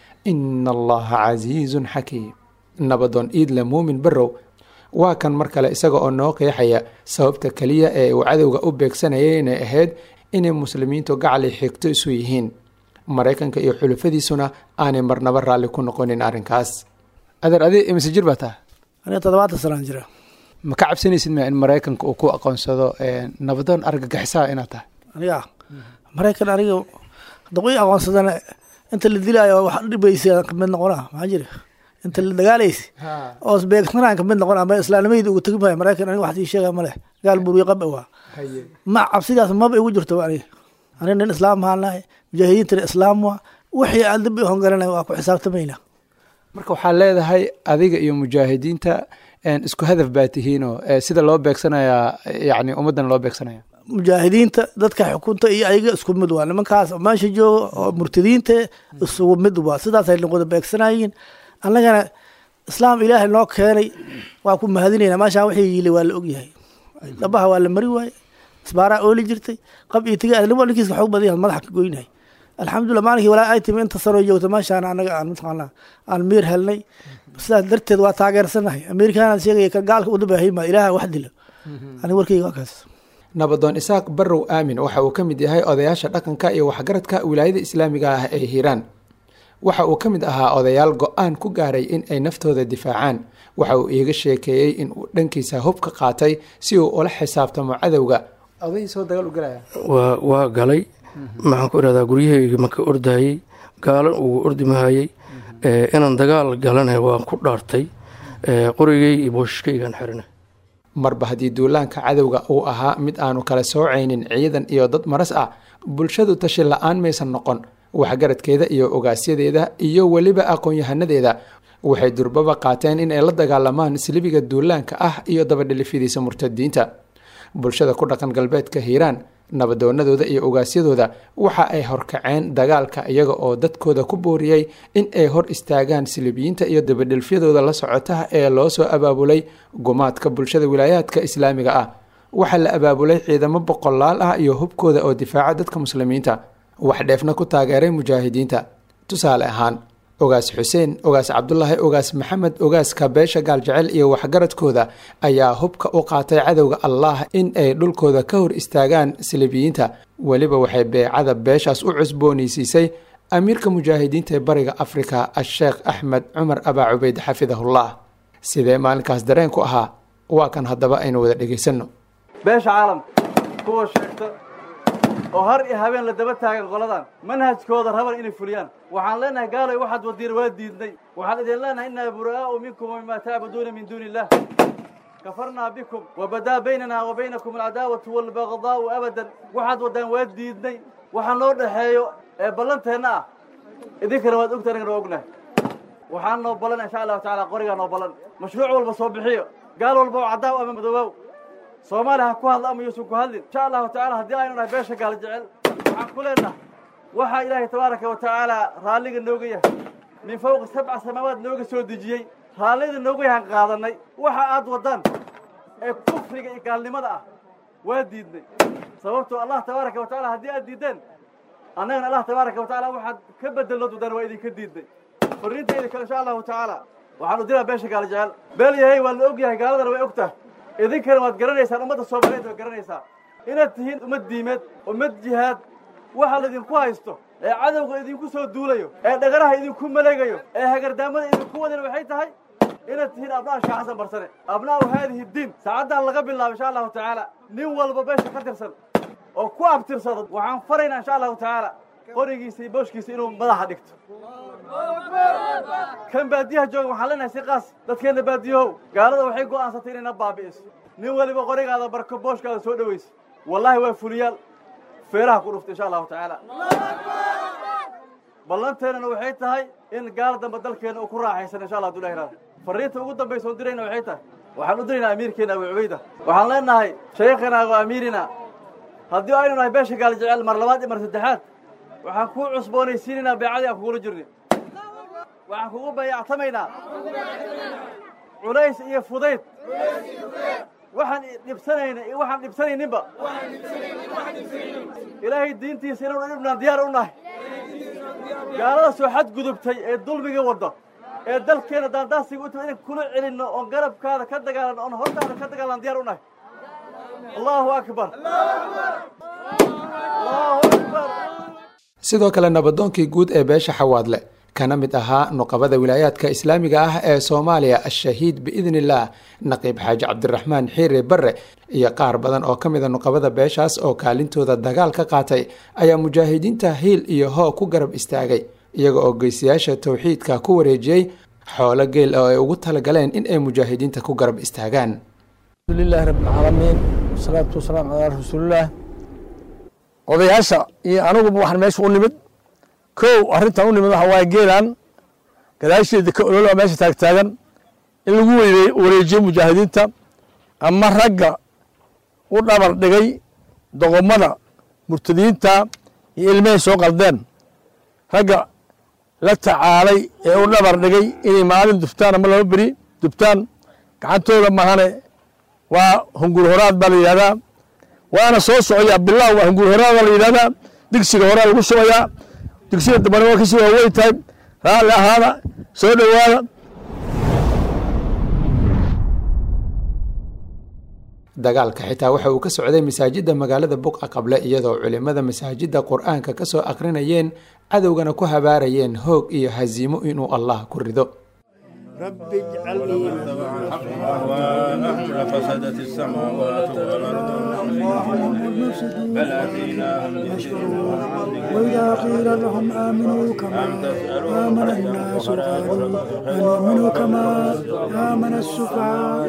إن الله عزيز حكيم نبض إيد لمؤمن برو waa kan mar kale isaga oo noo qeexaya sababta keliya ee uu cadowga u beegsanayay inay ahayd inay muslimiintu gacali xigto isu yihiin maraykanka iyo xulufadiisuna aanay marnaba raalli ku noqonin arrinkaas adeer adi imise jir baa taha aniga toddobaatan sanaan jira ma ka cabsanaysid ma in maraykanka uu ku aqoonsado nabadoon argagixisaa inaad tahay aniga maraykan aniga hadda i aqoonsadana inta la dilaayo wax dhibaysa kamid noqona maxaa jira inta la dagaalaysa oo beegsanaan kamid noqona ama islaanimadii uga tegi maayo maraykan aniga wax ii sheega ma leh gaal buuriyo qab waa ma cabsidaas maba igu jirto aniga aniga nin islaam ahaan nahay mujaahidiintana islaam waa wixii aan dambi hongaranay waa ku xisaabtamayna marka waxaad leedahay adiga iyo mujaahidiinta isku hadaf baa tihiinoo sida loo beegsanayaa yani ummaddan loo beegsanaya mujaahidiinta dadka xukunta iyo ayaga isku mid waa nimankaas meesha jooga oo murtadiinta isugu mid waa sidaasay wada beegsanayiin annagana islaam ilaahay noo keenay waa ku mahadinayna meeshaan wixii yili waa la ogyahay dhabaha waa la mari waaye isbaaraa ooli jirtay qab iyo tiga ninkiiska xoog badan yahay madaxa ka goynahay alxamdulillah maalinkii walaa ay timi inta sanoo joogta meeshaan anaga aan mataqaanaa aan miir helnay sidaas darteed waa taageersanahay amerikaanaan sheegaya ka gaalka u dabahayma ilaaha wax dilo aniga warkeyga waa kaas nabadoon isaaq barrow aamin waxa uu ka mid yahay odayaasha dhaqanka iyo waxgaradka wilaayada islaamiga ah ee hiiraan waxa uu ka mid ahaa odayaal go-aan ku gaaray in ay naftooda difaacaan waxa uu iiga sheekeeyey in uu dhankiisa hub ka qaatay si uu ula xisaabtamo cadowga odayhiisoo dagaal u galaya waa waa galay maxaan ku irahdaa guryahayga maka ordayey gaalo ugu ordi mahayey inaan dagaal galana waan ku dhaartay qorigay iyo booshkaygaan xirana marba haddii duulaanka cadowga uu ahaa mid aanu kala soocaynin ciidan iyo dad maras ah bulshadu tashi la-aan maysan noqon waxgaradkeeda iyo ogaasyadeeda iyo weliba aqoon-yahanadeeda waxay durbaba qaateen in ay la dagaalamaan silibiga duulaanka ah iyo dabadhilifidiisa murtadiinta bulshada ku dhaqan galbeedka hiiraan nabadoonadooda iyo ogaasyadooda waxa ay horkaceen dagaalka iyaga oo dadkooda ku booriyey in ay hor istaagaan silibiyiinta iyo dabadhilfyadooda la socota ee loo soo abaabulay gumaadka bulshada wilaayaadka islaamiga ah waxaa la abaabulay ciidamo boqolaal ah iyo hubkooda oo difaaca dadka muslimiinta wax dheefna ku taageeray mujaahidiinta tusaale ahaan ogaas xuseen ogaas cabdulaahi ogaas maxamed ogaaska beesha gaaljecel iyo waxgaradkooda ayaa hubka u qaatay cadowga allah in ay dhulkooda ka hor istaagaan silibiyiinta weliba waxay beecada beeshaas u cusboonaysiisay amiirka mujaahidiinta ee bariga afrika a-sheekh axmed cumar abaa cubeyd xafidahullah sidee maalinkaas dareenku ahaa waa kan haddaba aynu wada dhegaysanno beesha caalamka kuwa sheegta oo har iyo habeen la daba taagan qoladan manhajkooda raban inay fuliyaan waxaan leenahay gaalay waxaad wadiir waa diidnay waxaan idin leenahay innaa buraa'u minkum wamimaa tacbuduuna min duuni illah kafarnaa bikum wabadaa baynana wa baynakum alcadaawatu waalbagdaa'u abadan waxaad waddaan waa diidnay waxa noo dhexeeyo ee ballanteenna ah idinkana waad ogta anagana waa ognahay waxaan noo ballan insha allahu tacala qorigaa noo ballan mashruuc walba soo bixiyo gaal walba oo caddaaw ama madoobow soomaaliya ha ku hadla ama yuusan ku hadlin insha allahu tacala haddii aynu nahay beesha gaal jecel waxaan ku leenahay waxaa ilaahay tabaaraka wa tacaala raalliga nooga yahay min fawqi sabca samaawaad nooga soo dejiyey raallida nooga yahaan qaadanay waxa aad waddaan ee kufriga iyo gaalnimada ah waa diidnay sababtoo allah tabaaraka wa tacala haddii aad diiddeen annagana allah tabaaraka wa tacala waxaad ka bedellood waddaan waa idinka diidnay fariintayda kale insha allahu tacaala waxaan u diraa beesha gaal jecel beel yahay waa la og yahay gaaladana way og tahay idinkana waad garanaysaan ummadda soomaaliyeed waad garanaysaa inaad tihiin ummad diimeed ummad jihaad waxa laydinku haysto ee cadowga idinku soo duulayo ee dhagaraha idinku maleegayo ee hagardaamada idinku wadana waxay tahay inaad tihiin abna'a sheekh xasan barsane abnaa'u haadihi diin saacaddan laga bilaabo insha allahu tacaala nin walba beesha ka tirsan oo ku abtirsado waxaan faraynaa insha allahu tacaala qorigiisa iyo booshkiisa inuu madaxa dhigto kan baadiyaha jooga waxaan leenahay si qaas dadkeenna baadiyahow gaalada waxay go'aansatay inayna baabi'iso nin weliba qorigaada barko booshkaada soo dhowaysa wallaahi waa fuliyaal feeraha ku dhuftay insha allahu tacaala ballanteennana waxay tahay in gaal dambe dalkeenna uu ku raaxaysan insha allah haduu ilahi fariinta ugu dambaysa oon dirayna waxay tahay waxaan u diraynaa amiirkeena abu cubayda waxaan leenahay shaykhina wa amiirina haddii aynu nahay beesha gaal jecel mar labaad iyo mar saddexaad waxaan kuu cusboonaysiinaynaa beecadii aan kugula jirnay waxaan kugu bayactamaynaa culays iyo fudayd waxaan dhibsanayna iyo waxaan dhibsanayninba ilaahay diintiisa inaynu dhibnaan diyaar u nahay gaalada soo xadgudubtay ee dulmiga wadda ee dalkeena daandaasiga u timi inaan kula celinno oon garabkaada ka dagaalanno oon hortaada ka dagaalan diyar u nahay allahu akbar allahu akbar sidoo kale nabadoonkii guud ee beesha xawaadle kana mid ahaa nuqabada wilaayaadka islaamiga ah ee soomaaliya ashahiid biidni illaah naqiib xaaji cabdiraxmaan xiire barre iyo qaar badan oo ka mida nuqabada beeshaas oo kaalintooda dagaal ka qaatay ayaa mujaahidiinta hiil iyo hoo ku garab istaagay iyaga oo geysayaasha towxiidka ku wareejiyey xoolo geel oo ay ugu talagaleen in ay mujaahidiinta ku garab istaagaan alxamdulilahi rabbilcaalamiin wasalaatu wasalaamu calaa rasuulillaah odayaasha iyo aniguba waxaan meesha u nimid kow arrintan u nimid waxa waaye geelan gadaasheeda ka ololaa meesha taagtaagan in lagu wareejiyo mujaahidiinta ama ragga u dhabar dhigay doqomada murtadiinta iyo ilmahay soo qaldeen ragga la tacaalay ee u dhabar dhigay inay maalin dubtaan ama laba beri dubtaan gacantooda mahane waa hungur horaad baa la yidhahdaa waana soo socoyaa bilaw waa hungur horaad baa la yidhahdaa digsiga horaa lagu shubayaa digsiga dambana waa kasii waaweyn tahay raalli ahaada soo dhowaada dagaalka xitaa waxa uu ka socday masaajidda magaalada buqa qable iyadoo culimmada masaajidda qur-aanka ka soo akrinayeen cadowgana ku habaarayeen hoog iyo hasiimo inuu allah ku rido رب اجعلني فسدت السماوات والأرض بل أتيناهم وإذا قيل لهم آمنوا كما آمن الناس قالوا أنؤمن كما آمن السفهاء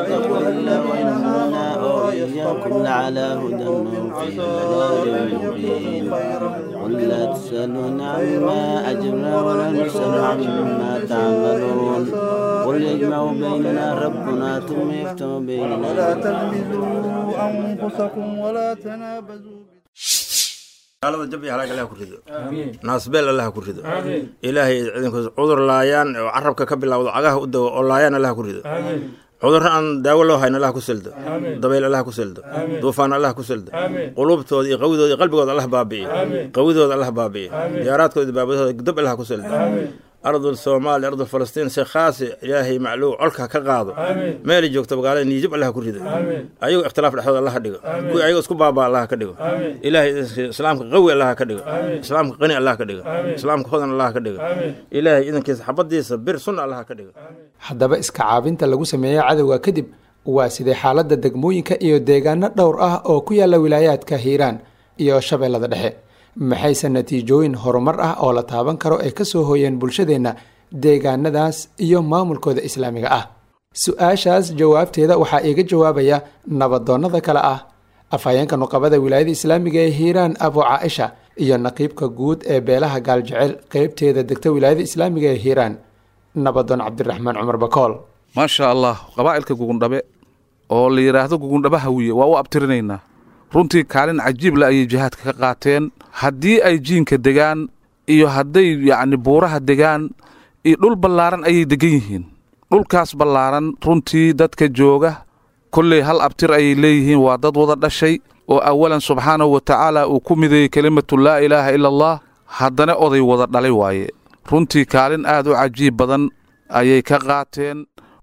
إياكم لعلى هدى في ضلال مبين قل لا تسألون عما أجرنا ولا نسأل عما تعملون قل يجمع بيننا ربنا ثم يفتح بيننا ولا تلمزوا أنفسكم ولا تنابزوا gaalada jab iyo halaag allah ku rido naasbeel allah ku rido ilaahay ciidankiisa cudur laayaan oo carabka ka bilowdo cagaha u dawo oo laayaan allah ku rido cudurro aan daawo loo hayn allah ku seldo dabayl allah ku seldo duufaan allah ku seldo qulubtooda iyo qawidooda iyo qalbigooda allah baabi'iyo qawidooda allah baabi'iyo diyaaraadkooda iyo baabadooda dab allah ku seldo ardul soomaaliya ardul falastiin si khaasi ilaahay macluuc colka ka qaado meelay joogto magaalada niijab allah ku rido ayagoo ikhtilaaf dhexdooda allah dhigo kuwii ayagoo isku baabaa allah ka dhigo ilaahay islaamka qawi allah ka dhigo islaamka qani allah ka dhigo islaamka hodan allah ka dhigo ilaahay idankiisa xabadiisa bir sunna allah ka dhigo haddaba iska caabinta lagu sameeyo cadowga kadib waa sidee xaaladda degmooyinka iyo deegaano dhowr ah oo ku yaala wilaayaadka hiiraan iyo shabeellada dhexe maxayse natiijooyin horumar ah oo la taaban karo ay ka soo hooyeen bulshadeenna deegaanadaas iyo maamulkooda islaamiga ah su-aashaas jawaabteeda waxaa iiga jawaabaya nabadoonnada kale ah afhayeenka nuqabada wilaayada islaamiga ee hiiraan abu caaisha iyo naqiibka guud ee beelaha gaaljecel qeybteeda degta wilaayada islaamiga ee hiiraan nabadoon cabdiraxmaan cumar bakool maasha allah qabaa'ilka gugundhabe oo la yidhaahdo gugundhaba hawiye waa u abtirinaynaa runtii kaalin cajiibla ayay jihaadka ka qaateen haddii ay jiinka degaan iyo hadday yacni buuraha degaan iyo dhul ballaaran ayay degan yihiin dhulkaas ballaaran runtii dadka jooga kolley hal abtir ayay leeyihiin waa dad wada dhashay oo awalan subxaanahu wa tacaala uu ku mideeyey kelimatu laa ilaaha ila allah haddana oday wada dhalay waaye runtii kaalin aad u cajiib badan ayay ka qaateen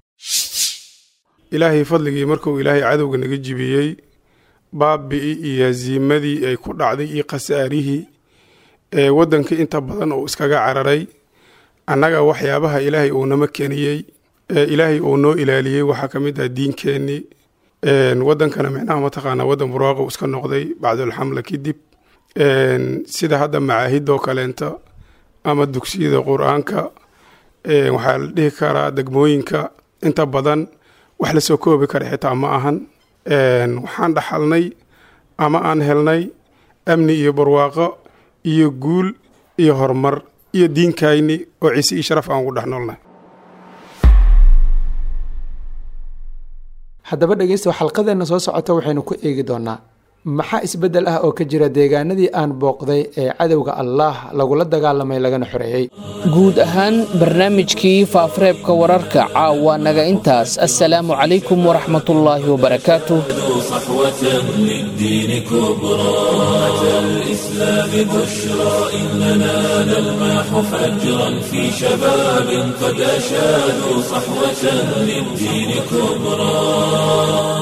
ilaahay fadligii markuu ilaahay cadowga naga jibiyey baabi'i iyo haziimadii ay ku dhacday iyo khasaarihii ee waddanka inta badan uu iskaga cararay annaga waxyaabaha ilaahay uu nama keniyey ee ilaahay uu noo ilaaliyey waxaa ka mid ah diinkeennii waddankana micnaha mataqaanaa waddan burwaaqo iska noqday bacdulxamla kadib sida hadda macaahidoo kaleenta ama dugsiyada qur-aanka waxaa la dhihi karaa degmooyinka inta badan wax la soo koobi kara xitaa ma ahan waxaan dhaxalnay ama aan helnay amni iyo barwaaqo iyo guul iyo horumar iyo diinkayni oo ciise iyo sharaf aan ugu dhex noolnahay haddaba dhegeysta xalqadeenna soo socota waxaynu ku eegi doonaa maxaa isbeddel ah oo ka jira deegaanadii aan booqday ee cadowga allaah lagula dagaalamay lagana xoreeyey guud ahaan barnaamijkii faafareebka wararka caawa naga intaas assalaamu calaykum waraxmatullaahi wabarakaatuh صحوة للدين كبرى أتى الإسلام بشرى إننا نلمح فجرا في شباب قد أشادوا صحوة للدين كبرى